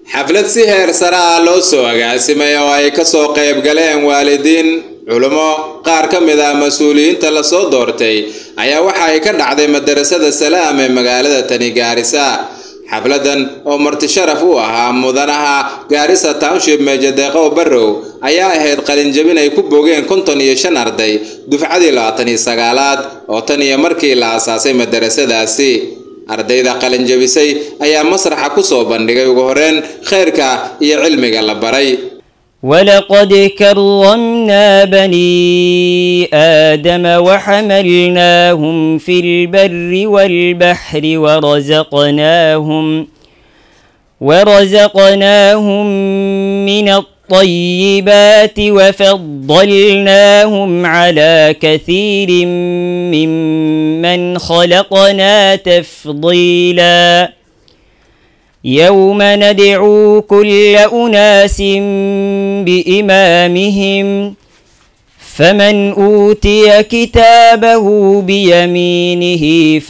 xaflad si heer sare ah loo soo agaasimay oo ay kasoo qayb galeen waalidiin culummo qaar ka mid ah mas-uuliyiinta lasoo doortay ayaa waxa ay ka dhacday madarasada salaam ee magaalada tani gaarisa xafladan oo marti sharaf u ahaa mudanaha gaarisa township meejadeeqow barrow ayaa ahayd qalinjabin ay ku bogeen konton iyo shan arday dufcadii labaatan iyo sagaalaad oo tan iyo markii la asaasay madarasadaasi ardayda qalinjabisay ayaa masraxa ku soo bandhigay ugu horreyn khayrka iyo cilmiga la baray ولقد كرمنا بني آدم وحملناهم في البر والبحر ورزقناهم ورزقناهم من الطيبات وفضلناهم على كثير ممن خلقنا تفضيلاً يوم ندعو كل أناس بإمامهم فمن أوتي كتابه بيمينه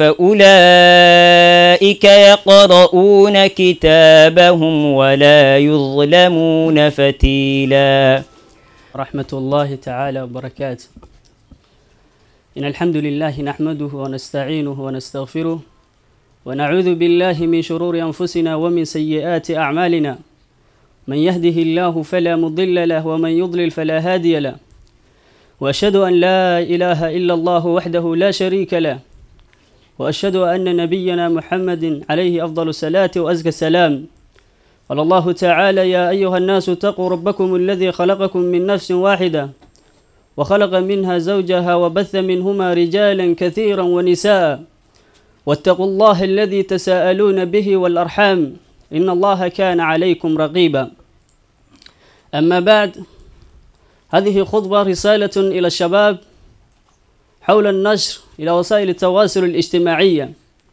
فأولئك يقرؤون كتابهم ولا يظلمون فتيلا رحمة الله تعالى وبركاته إن الحمد لله نحمده ونستعينه ونستغفره ونعوذ بالله من شرور أنفسنا ومن سيئات أعمالنا من يهده الله فلا مضل له ومن يضلل فلا هادي له وأشهد أن لا إله إلا الله وحده لا شريك له وأشهد أن نبينا محمد عليه أفضل الصلاة وأزكى السلام قال الله تعالى يا أيها الناس اتقوا ربكم الذي خلقكم من نفس واحدة وخلق منها زوجها وبث منهما رجالا كثيرا ونساء واتقوا الله الذي تساءلون به والأرحام إن الله كان عليكم رقيبا أما بعد هذه خطبة رسالة إلى الشباب حول النشر إلى وسائل التواصل الاجتماعية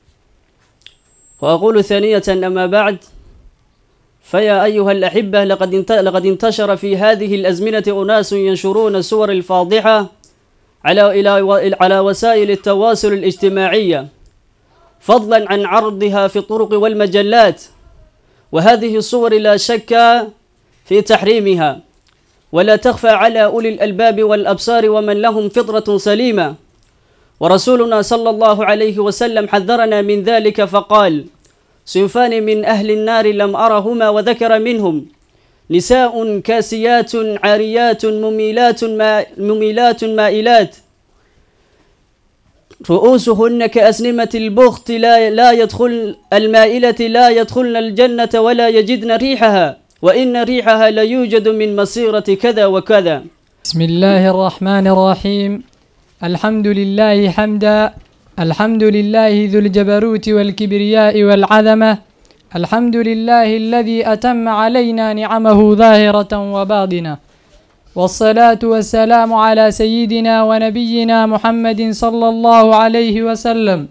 وأقول ثانية أما بعد فيا أيها الأحبة لقد لقد انتشر في هذه الأزمنة أناس ينشرون الصور الفاضحة على إلى على وسائل التواصل الاجتماعية فضلا عن عرضها في الطرق والمجلات وهذه الصور لا شك في تحريمها ولا تخفى على أولي الألباب والأبصار ومن لهم فطرة سليمة ورسولنا صلى الله عليه وسلم حذرنا من ذلك فقال صنفان من أهل النار لم أرهما وذكر منهم نساء كاسيات عاريات مميلات ما مميلات مائلات رؤوسهن كأسنمة البخت لا لا يدخل المائلة لا يدخلن الجنة ولا يجدن ريحها وإن ريحها ليوجد من مصيرة كذا وكذا بسم الله الرحمن الرحيم الحمد لله حمدا الحمد لله ذو الجبروت والكبرياء والعظمة الحمد لله الذي أتم علينا نعمه ظاهرة وباطنة والصلاة والسلام على سيدنا ونبينا محمد صلى الله عليه وسلم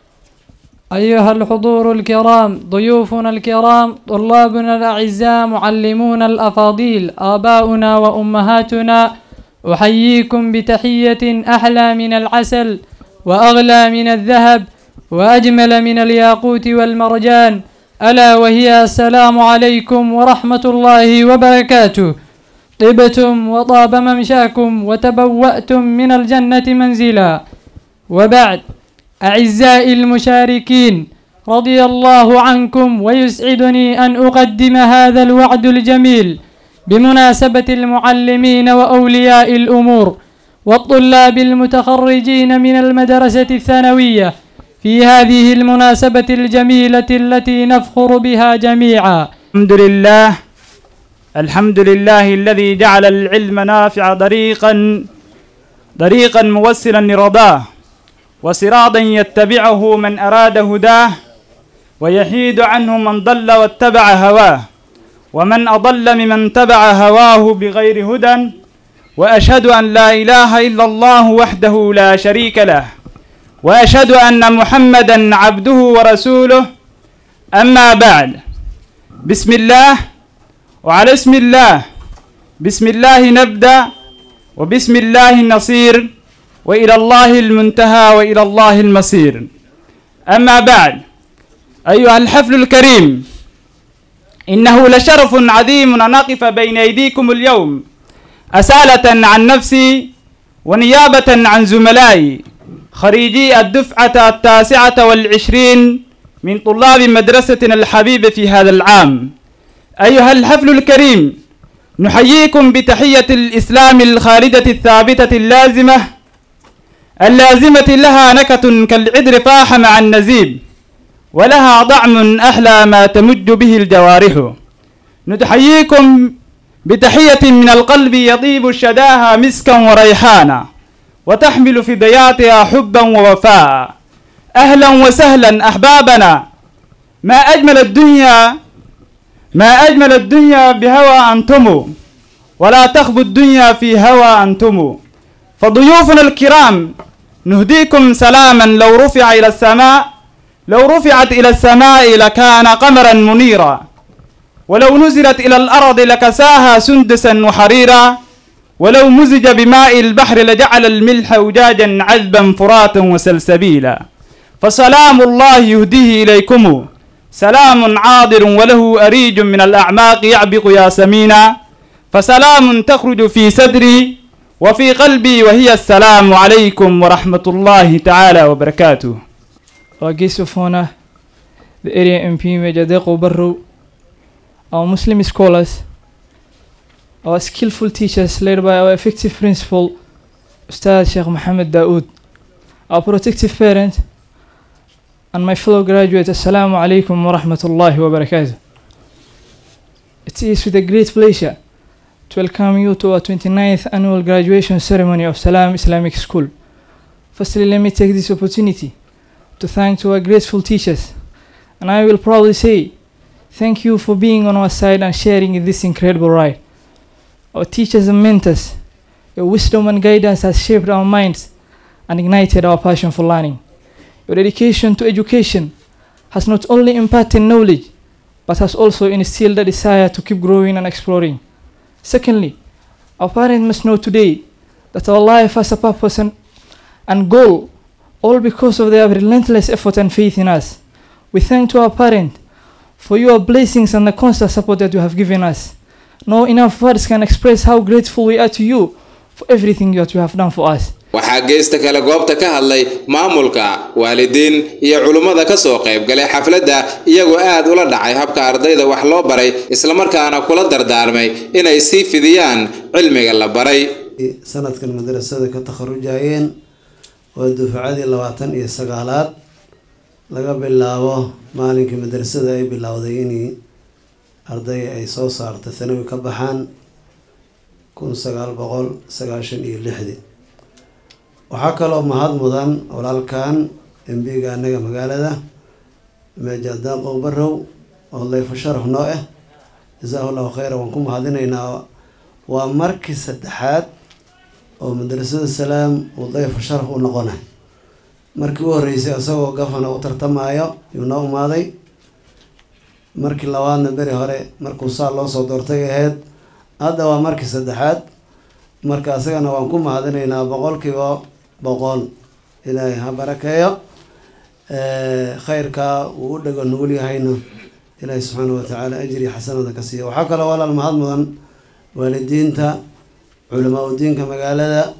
أيها الحضور الكرام ضيوفنا الكرام طلابنا الأعزاء معلمون الأفاضيل آباؤنا وأمهاتنا أحييكم بتحية أحلى من العسل وأغلى من الذهب وأجمل من الياقوت والمرجان ألا وهي السلام عليكم ورحمة الله وبركاته طبتم وطاب ممشاكم وتبوأتم من الجنة منزلا وبعد أعزائي المشاركين رضي الله عنكم ويسعدني أن أقدم هذا الوعد الجميل بمناسبة المعلمين وأولياء الأمور والطلاب المتخرجين من المدرسة الثانوية في هذه المناسبة الجميلة التي نفخر بها جميعا الحمد لله الحمد لله الذي جعل العلم نافع طريقا طريقا موصلا لرضاه وصراطا يتبعه من أراد هداه ويحيد عنه من ضل واتبع هواه ومن أضل ممن تبع هواه بغير هدى وأشهد أن لا إله إلا الله وحده لا شريك له وأشهد أن محمدا عبده ورسوله أما بعد بسم الله وعلى اسم الله بسم الله نبدأ وبسم الله النصير وإلى الله المنتهى وإلى الله المصير أما بعد أيها الحفل الكريم إنه لشرف عظيم أن أقف بين أيديكم اليوم أسالة عن نفسي ونيابة عن زملائي خريجي الدفعة التاسعة والعشرين من طلاب مدرستنا الحبيبة في هذا العام أيها الحفل الكريم نحييكم بتحية الإسلام الخالدة الثابتة اللازمة اللازمة لها نكة كالعذر فاح مع النزيب ولها طعم أحلى ما تمج به الجوارح نتحييكم بتحية من القلب يطيب شداها مسكا وريحانا وتحمل في ضياتها حبا ووفاء أهلا وسهلا أحبابنا ما أجمل الدنيا ما أجمل الدنيا بهوى أنتم ولا تخبوا الدنيا في هوى أنتم فضيوفنا الكرام نهديكم سلاما لو رفع إلى السماء لو رفعت إلى السماء لكان قمرا منيرا ولو نزلت إلى الأرض لكساها سندسا وحريرا ولو مزج بماء البحر لجعل الملح أجاجا عذبا فراتا وسلسبيلا فسلام الله يهديه إليكم سلام عاضر وله أريج من الأعماق يعبق ياسمينا فسلام تخرج في صدري وفي قلبي وهي السلام عليكم ورحمة الله تعالى وبركاته Our guest of honor, the area MP Major Deko Barro, our Muslim scholars, our skillful teachers led by our effective principal, Ustaz Sheikh Muhammad Daoud, our protective parent, and my fellow graduates, Assalamu alaikum wa rahmatullahi wa barakatuh. It is with a great pleasure to welcome you to our 29th annual graduation ceremony of Salam Islamic School. Firstly, let me take this opportunity to thank to our grateful teachers, and I will proudly say thank you for being on our side and sharing in this incredible ride. Our teachers and mentors, your wisdom and guidance has shaped our minds and ignited our passion for learning. Your dedication to education has not only imparted knowledge, but has also instilled a desire to keep growing and exploring. Secondly, our parents must know today that our life has a purpose and, and goal, all because of their relentless effort and faith in us. We thank to our parents for your blessings and the constant support that you have given us. No enough words can express how grateful we are to you for everything that you have done for us. waxaa geesta kale goobta ka hadlay maamulka waalidiin iyo culummada ka soo qayb galay xafladda iyagoo aad ula dhacay habka ardayda wax loo baray islamarkaana kula dardaarmay inay sii fidiyaan cilmiga la baray sanadkan madarasada ka takharujayeen waa dufcadii labaatan iyo sagaalaad laga bilaabo maalinkii madarasada ay bilowday in arday ay soo saarta thanawi ka baxaan kun sagaal boqol sagaashan iyo lixdii waxaa kaloo mahad mudan walaalkan embiga anaga magaalada meeja daaqow barow oo layfo sharaf noo ah jasaahu llahu khayra waan ku mahadinaynaa waa markii saddexaad oo madrasada salaam uu dayfo sharaf u noqonay markii u horeysay isagoo gafana u tartamaayo yuu noo umaaday markii labaadna beri hore markuu saa loo soo doortay ahayd hadda waa markii saddexaad marka isagana waan ku mahadinaynaa boqolkiiba boqol ilaahay ha barakeeyo khayrkaa uu u dhego nugul yahayna ilaahay subxaana watacaala ajri xasanada ka siiya waxaa kaloo walaal mahad mudan waalidiinta culamaa udiinka magaalada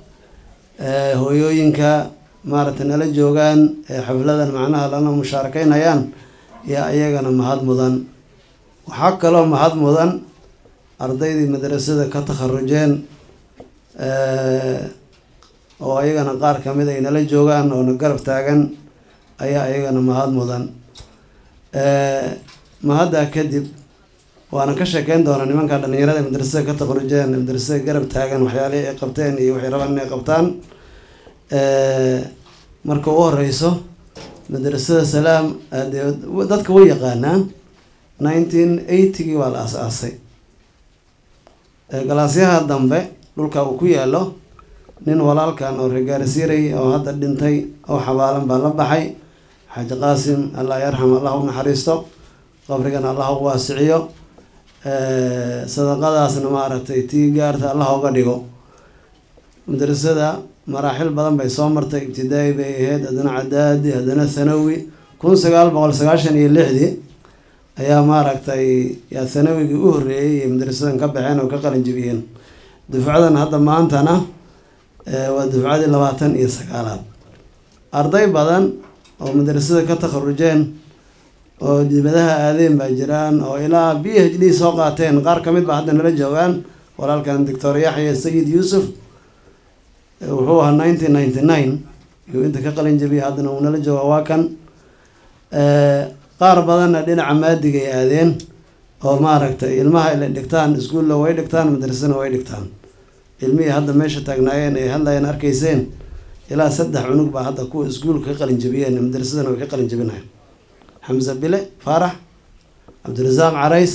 hooyooyinka maaragtay nala joogaan ee xafladan macnaha lana mushaarakeynayaan yaa iyagana mahad mudan waxaa kaloo mahad mudan ardaydii madrasada ka takharujeen oo ayagana qaar kamid ay nala joogaan oona garab taagan ayaa ayagana mahad mudan mahaddaa kadib waana ka sheekeyn doonaa nimanka dhalinyarada ee madrasada ka takharujeen madrasada garab taagan waxyaalihii ay qabteen iyo waxay rabaan inay qabtaan marka u horeyso madrasada salaam dee dadka way yaqaanaa nineteen eightygii waa la aas-aasay galaasyaha dambe dhulka uu ku yaalo nin walaalkan oo regaarsiiray oo hadda dhintay oo xabaalan baa la baxay xaaji qaasim allah yarxam allah u naxariisto qabrigana allah u waasiciyo sadaqadaasna maaragtay tii gaarta allah uga dhigo madrasada maraaxil badan bay soo martay ibtidaa'i bay ahayd haddana cadaadi haddana thanawi kun sagaal boqol sagaashan iyo lixdii ayaa maaragtay yaa sanawigii u horreeyey iyo madarasadan ka baxeen oo ka qalin jebiyeen dufcadan hadda maantana waa dufcadii labaatan iyo sagaalaad arday badan oo madarasada ka takharujeen oo dibadaha aadeen baa jiraan oo ilaa b h d soo qaateen qaar ka mid ba hadda nala joogaan walaalkan doctor yaxya sayid yuusuf wuxuu ahaa nineteen ninety nine iyuu inta ka qalin jebiyay haddana uu nala jooga waa kan qaar badanna dhinaca maadigay aadeen oo maaragtay ilmaha ila dhigtaan iskuulla way dhigtaan madrasana way dhigtaan ilmihii hadda meesha taagnaayeen ay hadlayeen arkayseen ilaa saddex cunug baa hadda kuwa iskuulka ka qalin jebiyeen madrasadana way ka qalin jebinayan xamse bile faarax cabdirasaaq carays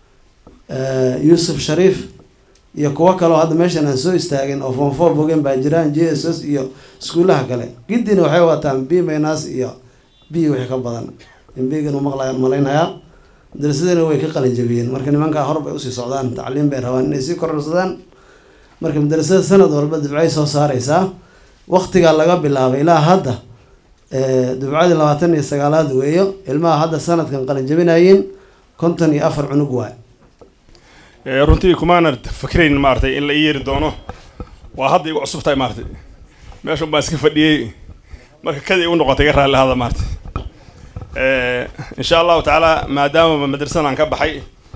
yuusuf shariif iyo kuwo kaleo hadda meeshan aan soo istaagin oo foonfoor bogeen baa jiraan j s s iyo iskuulaha kale giddina waxay wataan b maynas iyo b wixii ka badan biganu maqla malaynayaa madrasadana way ka qalin jebiyeen marka nimankaa hor bay usii socdaan tacliim bay rabaan inay sii kororsadaan marka madrasada sanad walba dufcay soo saareysaa waqtigaa laga bilaabay ilaa hadda dufcadii labaatan iyo sagaalaad weeyo ilmaha hadda sanadkan qalin jebinayiin konton iyo afar cunug waay runtii kumaana fakrayn maaratay in la ii yeeri doono waa hadda igu cusub tahay maaratay meeshan baan iska fadhiyey marka kada igu noqotay iga raalli hada maaratay insha allahu tacaala maadaama madrasadan ka baxay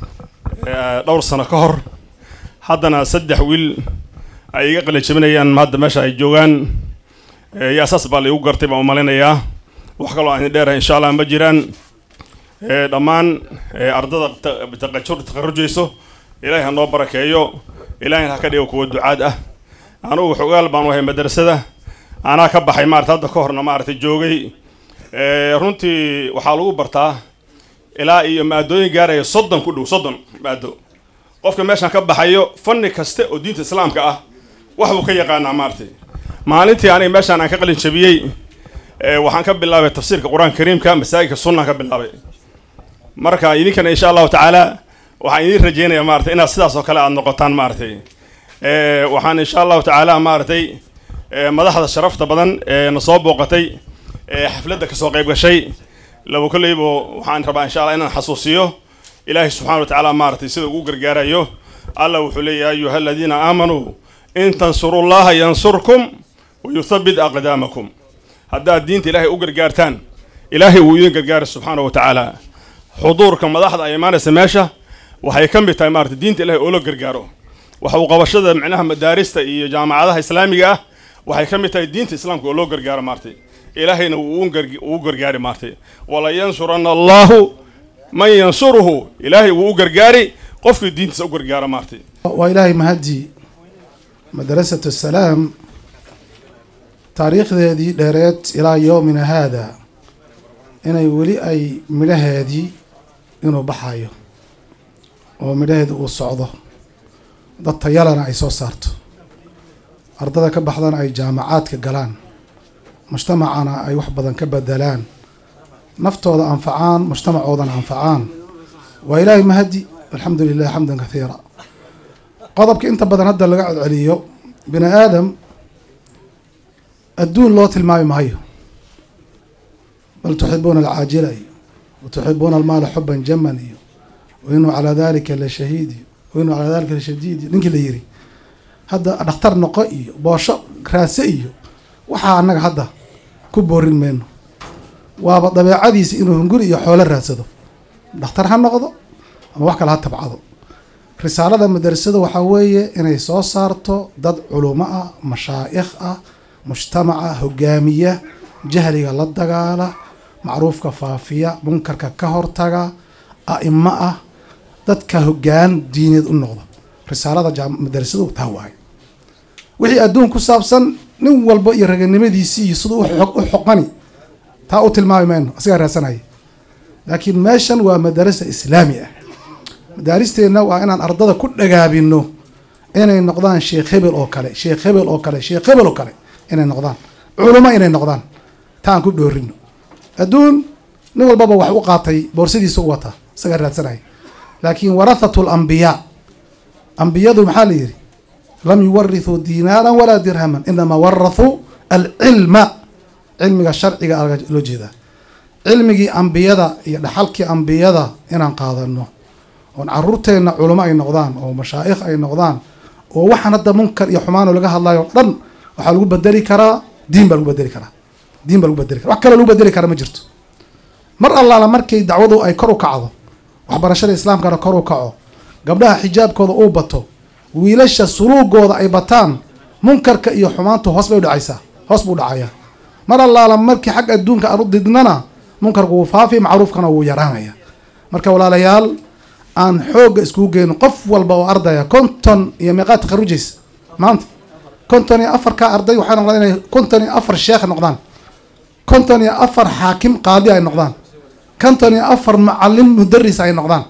dhowr sano ka hor haddana saddex wiil ay iga qalin jebinayaan hadda meesha ay joogaan yaa saas baa la igu gartay baan umalinayaa wax kaloo aan dheerahay insha allah ma jiraan dhammaan ardada taqajur taqarujayso ilaahay ha noo barakeeyo ilaahayna ha ka dhigo kuwa ducaad ah anugu xogaal baan u ahay madrasada anaa ka baxay maarata hadda ka horna maaragtay joogay runtii waxaa lagu bartaa ilaa iyo maadooyin gaaraya soddon ku dhow soddon maado qofka meeshaan ka baxayo fanni kaste oo diinta islaamka ah wax buu ka yaqaanaa maaratay maalintii aniga meeshaan aan ka qalin jabiyey waxaan ka bilaabay tafsiirka qur-aanka kariimka masaajidka sunnaan ka bilaabay marka idinkana insha allahu tacaala waxaan idiin rajeynayaa maratay inaad sidaas oo kale aada noqotaan maaratay waxaan insha allahu tacaala maaratay madaxda sharafta badan ee na soo booqatay ee xafladda kasoo qayb gashay laba kolleybo waxaan rabaa insha allah inaan xasuusiyo ilaahay subxana wa tacaala maaratay sida ugu gargaarayo allah wuxuu leeyahy ayuha aladiina aamanuu in tansuru llaha yansurkum wa yuthabit aqdaamakum haddaad diinta ilaahay u gargaartaan ilaahay wuu idin gargaara subxaana wa tacaala xuduurka madaxda ay imaanaysa meesha waxay ka mid tahay maarata diinta ilahay oo la gargaaro waxa uu qabashada micnaha madaarista iyo jaamacadaha islaamiga ah waxay ka mid tahay diinta islaamka oo loo gargaaro maaratay ilaahayna wuu u gargaari maaratay wala yansuranna allahu man yansuruhu ilaahay wuu u gargaari qofkii diintiisa u gargaaro maaratay waa ilaahay mahadii madrasatu salaam taariikhdeedii dheereed ilaa yowmina haada inay weli ay midhaheedii inuu baxayo oo midhaheedii uu socdo dad tayalana ay soo saarto ardada ka baxdana ay jaamacaadka galaan mujtamacana ay wax badan ka bedelaan naftooda anfacaan mujtamacoodana anfacaan waa ilaahay mahadi alxamdu lilah xamdan kathiira qodobka inta badan hadda laga codceliyo bini aadam adduun loo tilmaami maayo bal tuxibuuna alcaajila iyo wa tuxibuuna almaala xuban jaman iyo wa inuu calaa dalika la shahiid iyo wa inuu calaa dalika la shadiid iyo ninkii la yiri hadda dhakhtar noqo iyo boosho raase iyo waxaa annaga hadda ku boorin mayno waaba dabeecadiisa inuu hunguri iyo xoolo raadsado dhakhtar ha noqdo ama wax kale ha tabcado risaalada madrasada waxaa weeye inay soo saarto dad culumo ah mashaa'ikh ah mujtamaca hogaamiya jahliga la dagaala macruufka faafiya munkarka ka hortaga a'imo ah dadka hogaan diineed u noqda risaalada madrasadu taa waayo wixii adduun ku saabsan nin walba iyo raganimadiisii iyo siduu u xoqani taa u tilmaami mayno asigaa raadsanaya laakiin meeshan waa madarasa islaami ah madaaristeenna waa inaan ardada ku dhagaabino inay noqdaan sheekh hebel oo kale sheekh hebel oo kale sheekh hebel oo kale inay noqdaan culamo inay noqdaan taan ku dhoorino adduun nin walbaba wax u qaatay boorsadiisa u wataa isagaa raadsanaya laakiin warathatu lambiyaa ambiyadu maxaa la yidhi lam yuwarithuu diinaaran walaa dirhaman inamaa warathuu alcilma cilmiga sharciga loo jeedaa cilmigii ambiyada iyo dhaxalkii ambiyada inaan qaadano oon caruurteenna culamo ay noqdaan oo mashaa'ikh ay noqdaan oo waxaan hadda munkar iyo xumaano laga hadlayo dhan waxaa lagu bedeli karaa diin baa lagu bedeli karaa diin baa lagu bedeli kara wax kaloo lagu bedeli kara ma jirto mar allaala markay dacwadu ay kor u kacdo waxbarashada islaamkana kor u kaco gabdhaha xijaabkooda uu bato wiilasha suluugooda ay bataan munkarka iyo xumaantu hoos bay udhacaysaa hoos buu dhacaya mar allaala markii xag adduunka aan u didnana munkarku wuu faafi macruufkana wuu yaraanaya marka walaalayaal aan xoogga iskugu geyno qof walba oo ardaya konton iyo meeqaad takharujaysa maanta konton iyo afarka arday waxay noqdaan inay konton iyo afar sheekh noqdaan konton iyo afar xaakim qaadi ay noqdaan konton iyo afar macalin mudaris ay noqdaan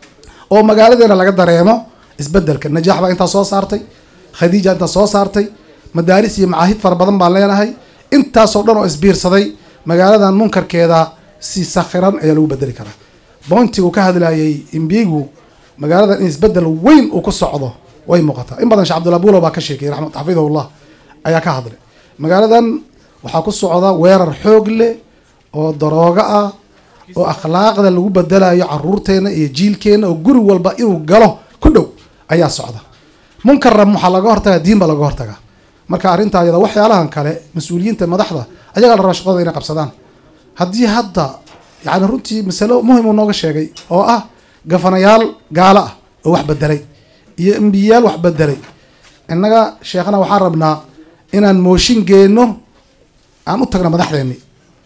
oo magaaladeena laga dareemo isbedelka najaax baa intaa soo saartay khadiija intaa soo saartay madaaris iyo macaahid fara badan baan leenahay intaasoo dhan oo isbiirsaday magaaladan munkarkeeda si sakhiran ayaa lagu bedeli karaa boontigu ka hadlayay imbigu magaaladan in isbedel weyn uu ku socdo way muuqataa in badan shee cabdullah buulo baa ka sheekayay raxmat xafidahullah ayaa ka hadlay magaaladan waxaa ku socda weerar xoog leh oo daroogo ah oo akhlaaqda lagu bedelayo caruurteena iyo jiilkeena oo guri walba inuu galo ku dhow ayaa socda munkarra waxaa laga hortagaa diin baa laga hortagaa marka arrinta ayada waxyaalahan kale mas-uuliyiinta madaxda ayagaa la raba shaqadooda inay qabsadaan haddii hadda yani runtii masalo muhim uu nooga sheegay oo ah gafanayaal gaalo ah oo wax bedelay iyo embiyayaal wax bedelay innaga sheekhana waxaan rabnaa inaan mooshin geenno aan u tagno madaxdeenni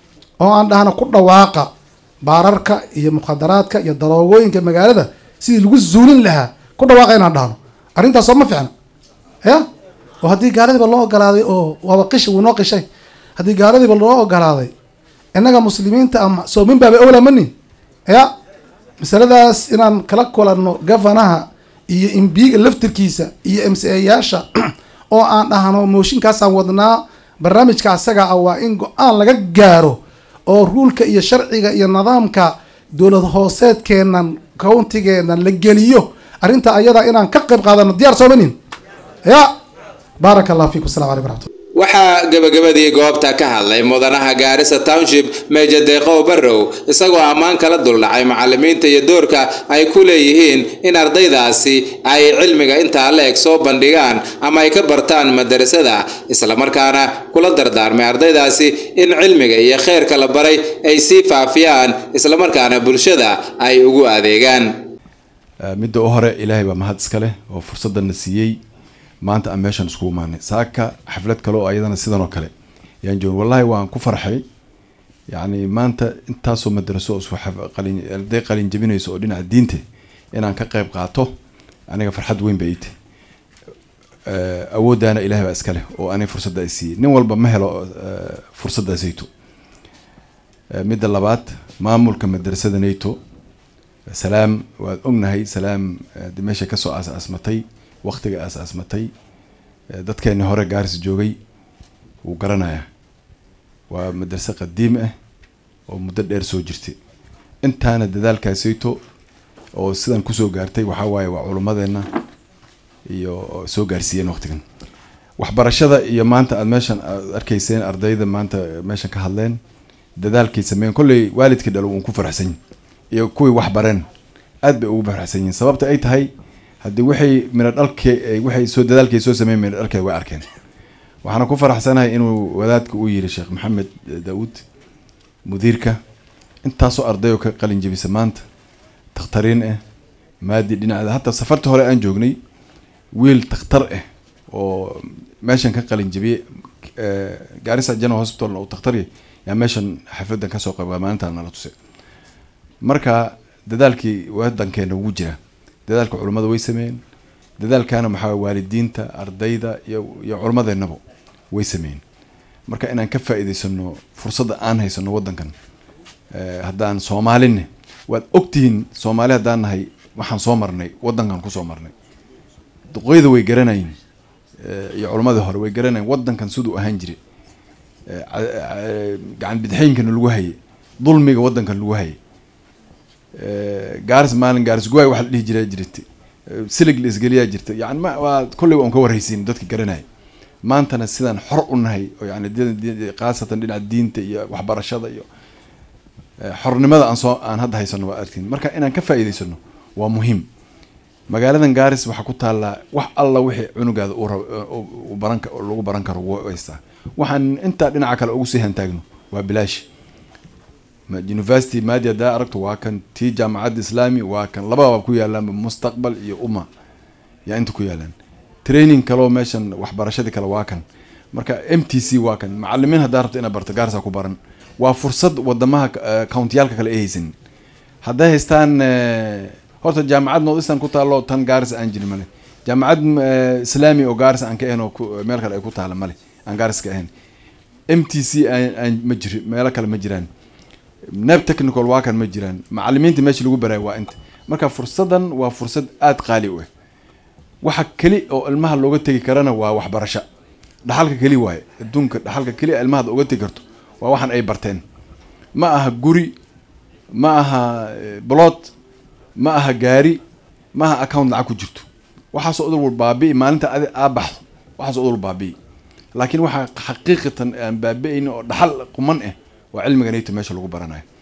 oo aan dhahno ku dhawaaqa baararka iyo mukhadaraadka iyo daroogooyinka magaalada sidii lagu zuulin lahaa ku dhawaaqa inaan dhahno arrintaas soo ma ficna ya oo haddii gaaladiiba loo ogolaaday oo waaba qish wuu noo qishay haddii gaaladiiba loo ogolaaday innaga muslimiinta ama soomin baaba owla manin ya masaladaas inaan kala kulanno gafanaha iyo imbiga laftirkiisa iyo m c ayaasha oo aan dhahno mooshinkaasaan wadnaa barnaamijka asaga ah waa in go-aan laga gaaro oo ruulka iyo sharciga iyo nidaamka dowlad hooseedkeenan countigeenan la geliyo arrinta ayada inaan ka qayb qaadano diyaar soomanin ya baaraka allah fiikum asalamu alaykum raxmatullah waxaa gebagabadii goobta ka hadlay mudanaha gaarisa township meeja deeqow barrow isagoo ammaan kala duldhacay macalimiinta iyo doorka ay ku leeyihiin in ardaydaasi ay cilmiga intaa la eg soo bandhigaan ama ay ka bartaan madarasada islamarkaana kula dardaarmay ardaydaasi in cilmiga iyo kheyrka la baray ay sii faafiyaan islamarkaana bulshada ay ugu adeegaan midda u hore ilaahay baa mahad iska leh oo fursadana siiyey maanta aan meeshan iskugu imaanay saaka xaflad kale oo ayadana sidan oo kale yaan joogin wallahi waan ku farxay yacni maanta intaasoo madraso oo isku qalin arday qalin jabinayso oo dhinaca diinta inaan ka qayb qaato aniga farxad weyn bay ite awooddaana ilahay baa iska leh oo ani fursadda ay siiyey nin walba ma helo fursaddaasayto midda labaad maamulka madrasada nato salaam waad ognahay salaam de meesha kasoo aas-aasmatay waktiga aas-aasmatay dadkeeni hore gaaris joogay wuu garanayaa waa madrase qadiim ah oo muddo dheer soo jirtay intaana dadaalkaasayto oo sidan kusoo gaartay waxaa waaye waa culummadeenna iyo soo gaarsiiyeen waqtigan waxbarashada iyo maanta aada meeshan aad arkayseen ardayda maanta meeshan ka hadleen dadaalkay sameeyeen kolley waalidkii dhalo uun ku faraxsan iyo kuwii wax bareen aad bay ugu faraxsan yihiin sababta ay tahay haddii waxay midho dhalke waxay soo dadaalkay soo sameeyen midho dhalkeed way arkeen waxaana ku faraxsanahay inuu wadaadka uu yiri sheekh maxamed daawuud mudiirka intaasoo ardayoo ka qalin jebisa maanta takhtariin ah maadi dhinaceeda hataa safarta hore aan joognay wiil takhtar ah oo meeshan ka qalin jebiyey gaarisa general hospitalna uu takhtarya yaa meeshan xafladan kasoo qayba maalintaan nala tusay marka dadaalkii wadankeena ugu jira dadaalka culummada way sameeyeen dadaalkana maxaa waalidiinta ardayda iyo iyo culummadeennaba way sameeyeen marka inaan ka faa'iidaysano fursadda aan haysano waddankan haddaan soomaaline waad ogtihiin soomaali haddaan nahay waxaan soo marnay waddankan kusoo marnay duqeyda way garanayin iyo culammadii hore way garanayin waddankan siduu ahaan jiray gacan bidxeynkana lagu hayay dulmiga waddankan lagu hayay gaaris maalin gaaris guwaay waxa la dhihi jiraa jirta silig la isgeliyaa jirta yani ma waa kolley waan ka warhaysiin dadka garanaya maantana sidaan xor u nahay oo yani khaasatan dhinaca diinta iyo waxbarashada iyo xornimada aan soo aan hadda haysano waa arkin marka inaan ka faa'iidaysano waa muhiim magaaladan gaaris waxaa ku taallaa wax alla wixii cunugaada uu rab uu baran lagu baran karo wuu haystaa waxaan intaa dhinaca kale ugu sii hantaagno waa bilaash university maadi haddaa aragto waa kan tii jaamacadda islaami waa kan labadaba ku yaalaan mustaqbal iyo umma yaa inta ku yaalaan training kaloo meeshan waxbarashadii kale waa kan marka m t c waa kan macalimiin haddaa rabto inaad barto gaarsaa ku baran waa fursad wadamaha countiyaalka kale ay haysanin hadday haystaan horta jaamacad north eastern ku taalo tan gaaris aan jirin male jaamacad islaami oo gaaris aan ka ahayn oo meel kale ay ku taala male aan gaaris ka ahayn m t c aan ma jiri meelo kale ma jiraan neb technical waa kan ma jiraan macalimiinta meesha lagu baraayo waa inta marka fursadan waa fursad aada qaali u ah waxa keli oo ilmaha looga tegi karana waa waxbarasho dhaxalka keli waaye adduunka dhaxalka keli a ilmahaad uga tegi karto waa waxaan ay barteen ma aha guri ma aha blot ma aha gaari ma aha account lacag ku jirto waxaasoo udul wal baabi'i maalinta adi aa baxdo waxaasoo udul baabi'i laakiin waxaa xaqiiqatan aan baabi'ayni oo dhaxal quman ah waa cilmiga nayto meesha lagu baranayo